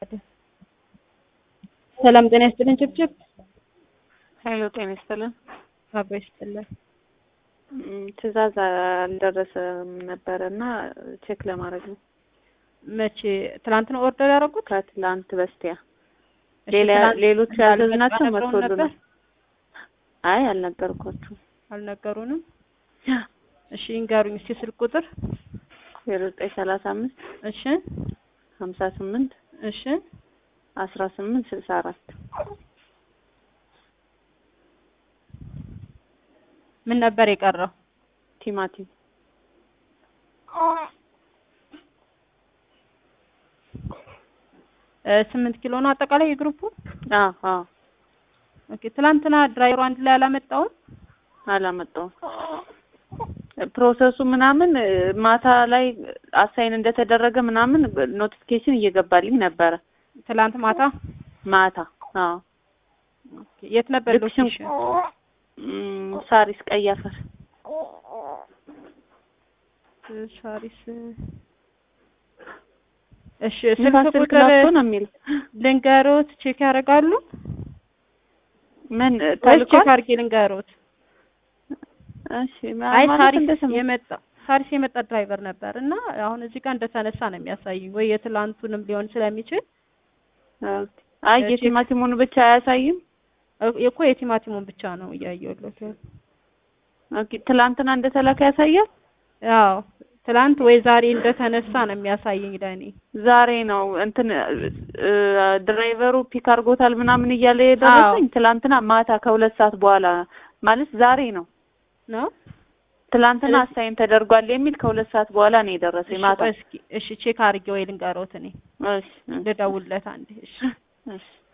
ሰላም ጤና ይስጥልን። ጭብጭብ ሀይሎ ጤና ይስጥልን። አብሮ ይስጥልን። ትዕዛዝ አልደረሰም ነበረ እና ቼክ ለማድረግ ነው። መቼ ትላንት ነው ኦርደር ያደረጉት? ከትላንት በስቲያ እሺ፣ ሌላ ትላንት ሌሎች ያዘዝናቸው አልነግረውን መቶልናል። ነበር? አይ አልነገርኳችሁም። አልነገሩንም። እሺ ይንገሩኝ እስኪ ስልክ ቁጥር። ዜሮ ዘጠኝ ሰላሳ አምስት እሺ ሀምሳ ስምንት እሺ አስራ ስምንት ስልሳ አራት ምን ነበር የቀረው? ቲማቲም እ ስምንት ኪሎ ነው አጠቃላይ የግሩፑ። አዎ አዎ ኦኬ ትላንትና ድራይቨሩ አንድ ላይ አላመጣውም። አላመጣውም። ፕሮሰሱ ምናምን እ ማታ ላይ አሳይን እንደተደረገ ምናምን ኖቲፊኬሽን እየገባልኝ ነበረ ትላንት ማታ ማታ። አዎ ኦኬ የት ነበር ልክ ሽን- ሎኬሽን? እም፣ ሳሪስ ቀይ አፈር ሳሪስ እሺ ስልክ ንፋስ ስልክ ቁጥር ላፍቶ ነው የሚል ልንገሮት ቼክ ያደርጋሉ ምን ወይስ ተልኳል? ቼክ አድርጌ ልንገሮት? እሺ አይ ማለት ሳሪስ እንደሰማ የመጣ ሳሪስ የመጣ ድራይቨር ነበር እና አሁን እዚህ ጋር እንደተነሳ ነው የሚያሳይኝ። ወይ የትላንቱንም ሊሆን ስለሚችል ኦኬ። አይ ቼክ- የቲማቲሙን ብቻ አያሳይም። እ- እኮ የቲማቲሙን ብቻ ነው እያየሁለት ያለው። ኦኬ ትላንትና እንደተላከ ያሳያል። ያው ትላንት ወይ ዛሬ እንደተነሳ ነው የሚያሳየኝ ለእኔ። ዛሬ ነው እንትን እ፣ ድራይቨሩ ፒክ አድርጎታል ምናምን እያለ የደረሰኝ ትላንትና ማታ ከሁለት ሰዓት በኋላ ማለት ዛሬ ነው። ነው ትላንትና ስለዚህ- አሳይን ተደርጓል የሚል ከሁለት ሰዓት በኋላ ነው የደረሰኝ እሺ፣ ማታ። ቆይ እስኪ እሺ ቼክ አድርጌ ወይ ልንገሮት እኔ እሺ እሺ፣ ልደውልለት አንዴ እሺ እሺ